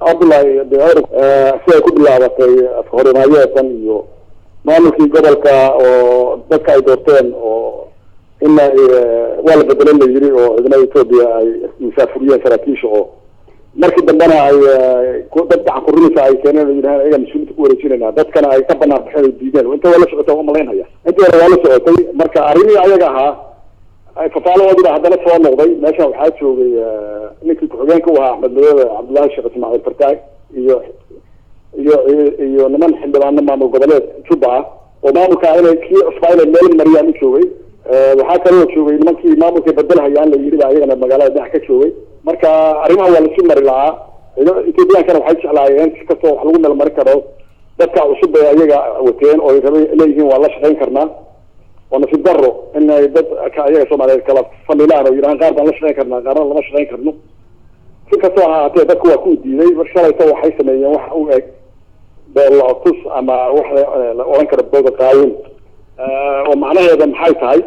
cabdullahi beer siday ku bilaabatay afhorimayeesan iyo maamulkii gobolka oo dadka ay doorteen oo in waa la bedelan la yiri oo ciidamada etoobiya ay musaafuriyeen saraakiisha oo markii dambena ay dad gacan kurinaysa ay keeneen yidhahan ayaga mas-uuliinta ku wareejinayna dadkana ay ka banaan baxeen ay diideen inta waa la socotay umalaynhaya intii hore waa la socotay marka arrimihii ayaga ahaa fafaalahoodiba haddana soo noqday meeshan waxaa joogay ninkii ku-xigeenka u ahaa axmed madoobe cabdullaahi sheekh ismaaciil fartaag iyo iyo iyo niman xildhibaano maamul goboleed juba ah oo maamulka inay kii cusbaa inay meel mariyaan u joogay waxaa kaloo joogay nimankii maamulka bedelhayaan la yidhi ba ayagana magaalada dhex ka joogay marka arrimaha waa lasu mari lahaa ethoobiyankana waxay jeclaayeen si kastoo wax lagu meel mari karo dadka cusub bay ayaga wateen oo raba leeyihiin waa la shaqayn karnaa oo nasiib daro in ay dad ka ayaga soomaaliyeed kala falilaan oo yidhahaan qaar baan la shaqayn karnaa qaarna lama shaqayn karno si kastoo ha ahaatee dadku waa ku diiday mar shalayto waxay sameeyeen wax u eg beelootus ama wax la odhan karo booda qaawin oo macnaheeda maxay tahay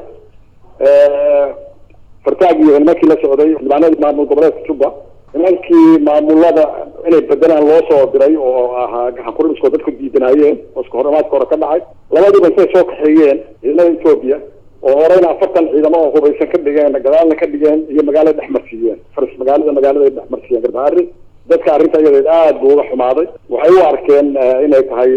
fartaag iyo nimankii la socday xildhibaanadii maamul goboleedka juba nimankii maamulada inay bedelaan loo soo diray oo ahaa gacan kuribiskoo dadku diidanaayeen oo iska horamaadka hore ka dhacay labadiiba intay soo kaxeeyeen ciidamada etoobiya oo horeyna afartan ciidamo oo hubaysan ka dhigeen gadaalna ka dhigeen iyo magaalada dhexmarsiiyeen faris magaalada magaalada dhexmarsiiyeen garbaari dadka arrinta iyadeed aada buu uga xumaaday waxay u arkeen inay tahay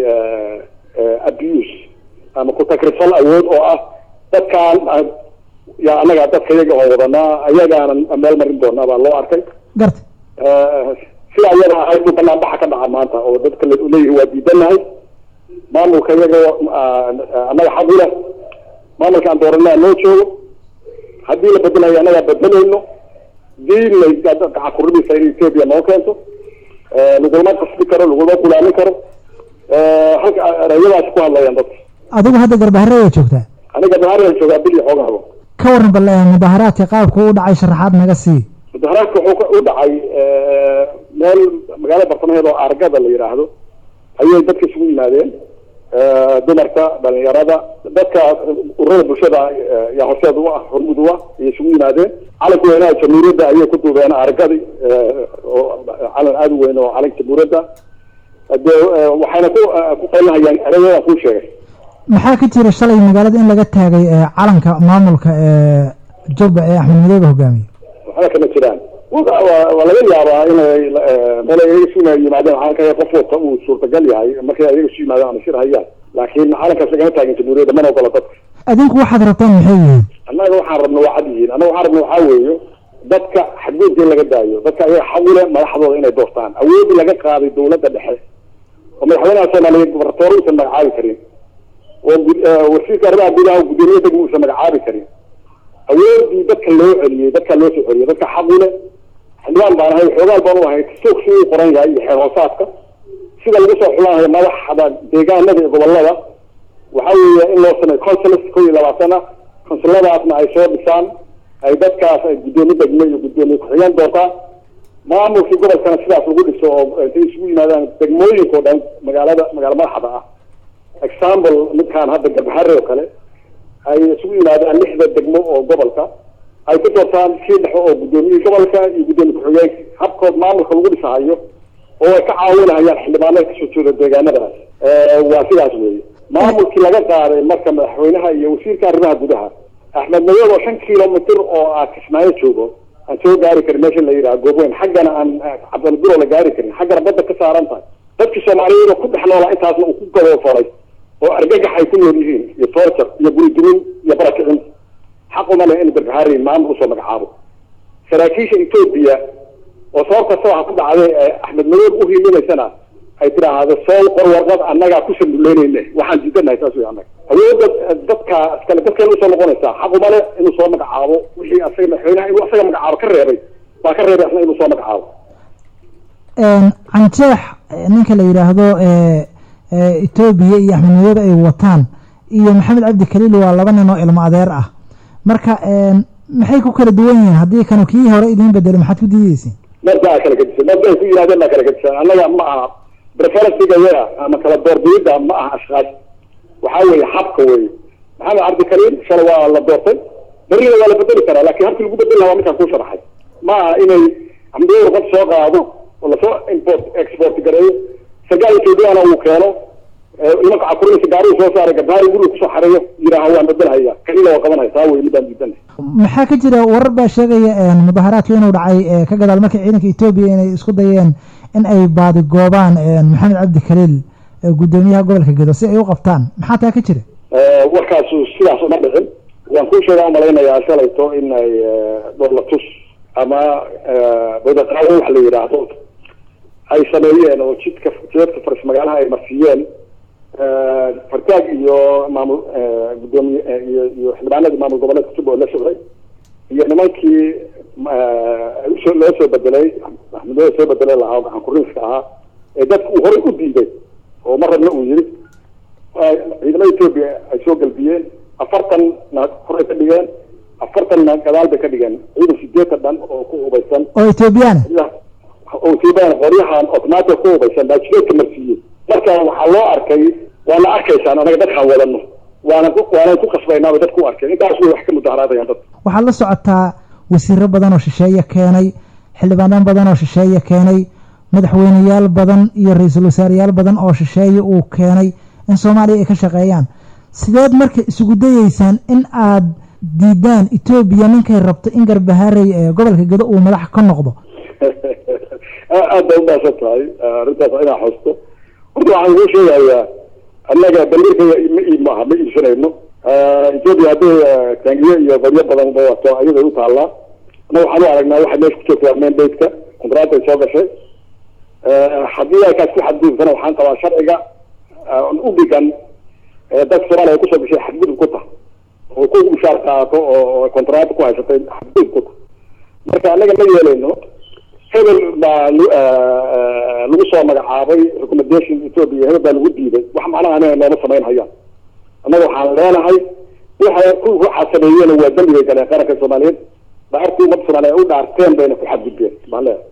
abuse ama ku-takrifal awood oo ah dadkaan ya annaga dadka iyaga oo wadanaa ayagaanan meel marin doonaa baa loo arkay garta sida ayaga ahayd buu banaan baxa ka dhaca maanta oo dadka leeyihi waa diidanahay maamulka iyaga annaga xaq u leh maamulka aan dooranaa noo joogo haddii la bedelayo annagaa bedelayno diinna gacan kurimiisa in etoobiya noo keento lagulama qasbi karo lagulama kulaamin karo halka ereyadaasi ku hadlayaan dadka adigu hadda garbahare way joogtaa aniga garbahare joogaa bil iyo xoogaabo ka waran bal mudaharaadka qaabku u dhacay sharaxaad naga sii mudaharaadka wuxuu u dhacay meel magaalada bartamaheed oo argada la yidhaahdo ayay dadka isugu yimaadeen dumarka dhalinyarada dadka ururada bulshada yaa horseed u ah hormud u ah ayay isugu yimaadeen calanka weynaha jamhuuriyadda ayay ku duubeen argadi oo calan aada u weyn oo calanka jamhuuriyadda de waxayna ku ku qaylahayaan ereyadaan kuu sheegay maxaa ka jira shalay magaalada in laga taagay calanka maamulka ee jubba ee axmed madoobe hogaamiye waxba kama jiraan waa laga yaabaa inay meel ayaga isu yimaadeen calanka qof wata uu suurtagal yahay markay ayaga isu yimaadeen ama shir hayaan laakiin calankaas lagama taagin jamhuuriyadda mana ogola dadka adinku waxaad rabtaan maxay yihiin annaga waxaan rabna waa cad yihiin annaga waxaan rabna waxaa weeyo dadka xadgudubka in laga daayo dadka ayaga xaqule madaxdooda inay doortaan awoodii laga qaaday dawladda dhexe oo madaxweynaha soomaaliyeed gobaratoore uusan magacaabi karin oo wasiirka arrimaha gudaha guddoomiye degmo uusan magacaabi karin awoodii dadka loo celiyey dadka loo soo celiyey dadka xaqule xildhibaan baan ahay xoogaal baan u ahay soog si uu qoran yahay iyo xeer hoosaadka sida lagu soo xulaanayo madaxda deegaanada iyo gobolada waxa weeye in loo sameeyo consuls kow iyo labaatan ah consuladaasna ay soo dhisaan ay dadkaas ay guddoomiye degmo iyo guddoomiye ku-xigeen doortaan maamulkii gobolkana sidaas lagu dhiso oo intay isugu yimaadaan degmooyinka o dhan magaalada magaala madaxda ah example midkaan hadda garbahare oo kale ay isugu yimaadaan lixda degmo oo gobolka ay ku doortaan sii dhexo oo guddoomiyihii gobolka iyo guddoomiye ku-xigeenka habkood maamulka lagu dhisahayo oo ay ka caawinahayaan xildhibaanada kasoo jeeda deegaanadaas waa sidaas weeye maamulkii laga qaaday marka madaxweynaha iyo wasiirka arrimaha gudaha axmed madoobe oo shan kilomitr oo ah kismaayo joogo aan soo gaari karin meesha la yidhaha goobweyn xaggana aan cabdilburo la gaari karin xaggana badda ka saaran tahay dadkii soomaaliyeed oo ku dhex noolaa intaasna uu ku gaboofaray oo argagax ay ku nool yihiin iyo torture iyo guridumin iyo barakicin xaq uma leh in garbahari maamul usoo magacaabo saraakiisha etoobiya oo sabab kasta waxa ku dhacday axmed madoobe uhiilimaysana ay tiraahdo soo qor warqad annagaa ku sambuleyneyne waxaan diidanahay saas wey annaga awoodda dadka iskale dadkeena usoo noqonaysaa xaq uma leh inuu soo magacaabo wixii asaga madaxweynaha inuu asaga magacaabo ka reebay baa ka reebay asna inuu soo magacaabo canjeex ninka la yidhaahdo etoobiya iyo axmed madoobe ay wataan iyo maxamed cabdi kaliil waa laba nin oo ilmo adeer ah marka maxay ku kala duwan yihiin haddii kanu kii hore idiin bedelo maxaad ku diideysin markaa kala gedisan markay ku yidhahdeen baa kala gedisan annaga ma aha preferencega yaga ama kala doorbidida ma aha ashkaas waxaa weeye habka weeye maxamed cabdi kaliil shalay waa la doortay berrina waa la bedeli karaa lakin habkii lagu bedeli lahaa waa midkaan kuu sharaxay ma aha inay amdoour qof soo qaado oo lasoo import export gareeyo sargaal ethoobiyaana uu keeno nimanka cakurinaysa gaarihi soo saaray gabdhaha guriga kusoo xareeyo yidhaaha waan bedelhaya kalila waa qabanaya taa wey midaan diidan maxaa ka jira warar baa sheegaya mudaharaadka inuu dhacay ka gadaal markii ciidanka etoobiya inay isku dayeen in ay baadi goobaan maxamed cabdi khaliil guddoomiyaha gobolka gedo si ay u qabtaan maxaa taa ka jira warkaasu sidaas uma dhicin waan kuu sheegaa umalaynayaa shalayto in ay dolatus ama badaqaawo wax la yidhaahdo ay sameeyeen oo jidka jidadka faris magaalaha ay marsiiyeen fartaag iyo maamul gudoomiye iyo iyo xildhibaanadii maamul goboleedka juba oo la socday iyo nimankii soo loo soo bedelay axmedooda soo bedelay lahaa oo gacan kurinska ahaa ee dadka uu horay u diiday oo mar rabna uu yiri ciidamada etoobiya ay soo galbiyeen afartan na horay ka dhigeen afartanna gadaal bay ka dhigeen ciidan sideetan dhan oo ku hubaysan oo etoobiyaan oo etoobiyaan qoryahan automatic ku hubaysan baa jideedka marsiiyey marka waxaa loo arkay waana arkaysaan anaga dadkaan wadano waana waana ku qasbaynaaba dadku u arkay intaas way wax ka mudaharaadayaan dad waxaad la socotaa wasiiro badan oo shisheeye keenay xildhibaanan badan oo shisheeye keenay madaxweyneyaal badan iyo ra-iisul wasaareyaal badan oo shisheeye uu keenay in soomaaliya ay ka shaqeeyaan sideed marka isugu dayeysaan in aad diidaan etoobiya ninkay rabto in garbahaarey ee gobolka gedo uu madax ka noqdo aad bay umaasan tahay arrintaas inaa xusto horta waxaan kuu sheegayaa annaga bandirka ma ii maaha ma iibsanayno etoobiya hadday taangiyo iyo qoryo badan wato ayaday u taallaa annaga waxaan u aragnaa waxay meesha ku joogtaa mandateka kontract ay soo gashay haddii ay kaas ku xadgudubtana waxaan qabaa sharciga u dhigan dadka soomaaliya ay kusoo gashay xadgudub ku tahay oo ku mushaar qaato oo kontract ku haysatay xadgudub ku tahay marka annaga ma yeelayno hebel baa lagu soo magacaabay recommendation ethoopia hebel baa lagu diiday wax macnaha aniga nooma samayn hayaan annaga waxaan leenahay waxa ku waxaa sameeyeen waa dembigay galeen qaranka soomaaliyeed dhaartii ummadda soomaaliya u dhaarteen bayna ku xadgudbeen baan leeyahay